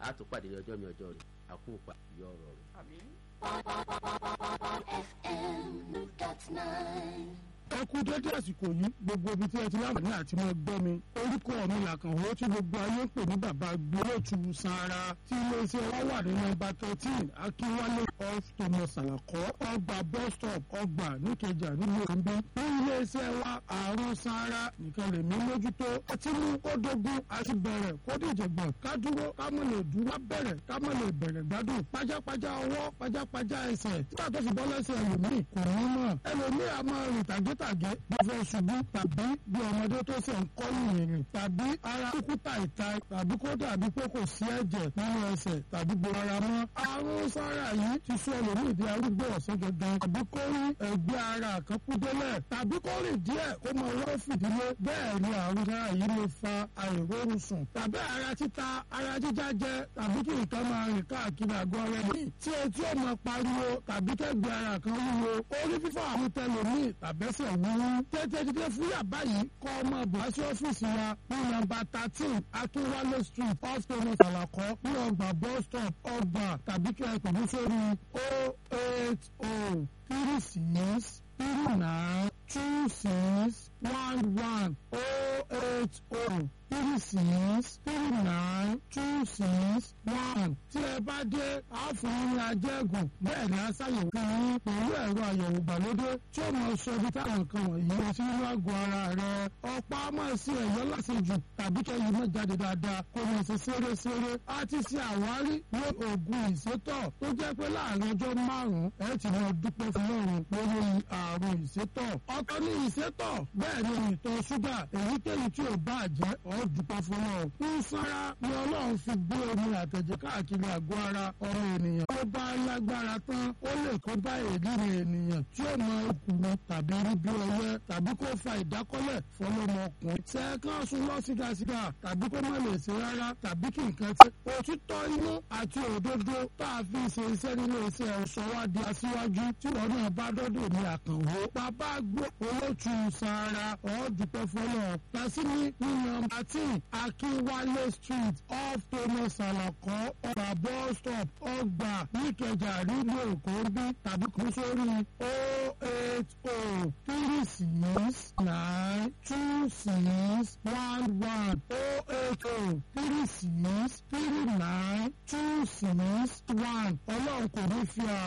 àtúpàdé ọjọ́ mi ọjọ́ rẹ̀ àkópa yọ ọ̀rọ̀ rẹ̀. ẹ kú dédé àsìkò yìí gbogbo ibi tí ẹ ti láǹfààní àti máa gbọ́ mi orúkọ mi làkànwó tí gbogbo ayé ń pè ní bàbá gbólóòtú sanra tí iléeṣẹ́ wa wà ní nọ́mbà thirteen akínwálé off thomas alakọ ọgbà bus stop ọgbà níkẹjà nílùú òǹbí ní iléeṣẹ́ wa àrùn sanra nìkan lè mí mójútó ọtí mú kó dógún àti bẹ̀rẹ̀ kó dìjẹ̀gbọ̀n ká dúró ká mọ̀ lè dúró bẹ̀rẹ̀ ká mọ̀ lè bẹ̀rẹ̀ gbádùn pajápajá ọwọ́ pajápajá ẹsẹ̀ títà tó fi bọ́ lẹ́sẹ̀ ẹlòmíì kò ní mọ̀ ẹlòmíì a máa rìn tàgétàgé bí fẹ́ ṣubú tàbí bí ọmọdé tó ṣe ń kọ́ ìrìn tàbí ara kúkúta ìta tàbí kó dàbí pé kò sí ẹ̀jẹ̀ nínú ẹsẹ̀ tàbí gbogbo ara mọ́ àrùn sára yìí ti sọ ẹlòmíì di arúgbó ọ̀sẹ̀ gangan tàbí kó rí ẹgbẹ́ ara kan kú délẹ̀ tàbí kó rìn díẹ̀ kó mọ wọ́n fìdílé bẹ́ẹ̀ ni àrùn sára yìí lè fa àìrórun sùn tàbí ara títa ara jíjá jẹ tàbí kí nǹkan máa rìn káàkiri àgọ́ rẹ̀ ní tí etí ó máa pariwo tàbí kẹ́gbẹ́ ara kan wúwo orí fífọ́ àwọn tẹlòmíì tàbẹ́sẹ̀ wúwú tètè dídé fúyà báyìí kọ́ ọmọ bọ̀ sí ọ́fíìsì wa ní nọ́mbà thirteen akínwálé street off thomas alakọ ní ọgbà bus stop ọgbà tàbí kí ẹ pè mí sórí o eight o three six three nine two six one one o eight o three six three nine two six one. tí ẹ bá dé àfọ̀nrín ajẹ́gùn bẹ́ẹ̀ ni a ṣàyẹ̀wò fún yín pẹ̀lú ẹ̀rọ àyẹ̀wò ìgbàlódé tí ó máa sọ ibi táwọn nǹkan wọ̀nyí lọ sí nínú àgọ́ ara rẹ̀. ọ̀pá máa ṣe ẹ̀yọ́ lásìjù tàbí kẹ́yìn náà jáde dáadáa kó máa ṣe ṣeré-ṣeré. a ti ṣe àwárí ní oògùn ìsétọ̀ tó jẹ́ pé láàrin ọjọ́ márùn-ún ẹ ti máa dúpẹ́ fún ọ̀run lórí àrùn ìsétọ̀. ọ̀tọ̀ ní ìsétọ̀ bẹ́ẹ̀ ni ìtọ̀ ṣúgà èyíkéyìí tí ò bá jẹ́ ọ̀ dúpẹ́ fún ọ. ń sára ni ọlọ́run fi gbé omi àtẹ̀jẹ̀ káàkiri àgọ́ ara ọmọ ènìyàn. ó bá lágbára tán ó lè kó bá èdèrè ènìyàn tí ó mọ okùnrin tàbí rí bí ọyẹ́ tàbí kó fa ìdákọ́lẹ̀ fọlọ́mọkùnrin. sẹ́ẹ̀kan sún lọ sígásígá tàbí kó má lè ṣe rárá tàbí kí nǹkan tí. òtítọ́ inú àti òdodo tá a fi ṣe iṣẹ́ nínú iṣẹ́ ọ̀ṣọ́ wa di aṣíwájú tí wọn náà bá dọ́dọ̀ ní àkànwó. bàbá gbó olótù sara ọ̀ọ́dúpẹ́ fọlọ́ tàṣíní nínú àti akínwálé street off thomas alakọ ọgbà bus stop ọgbà níkẹjà nílùú èkó bí tàbí kó sórí o eight o three six nine two six one one o eight o three six three nine two six one ọlọ́run kò ní fi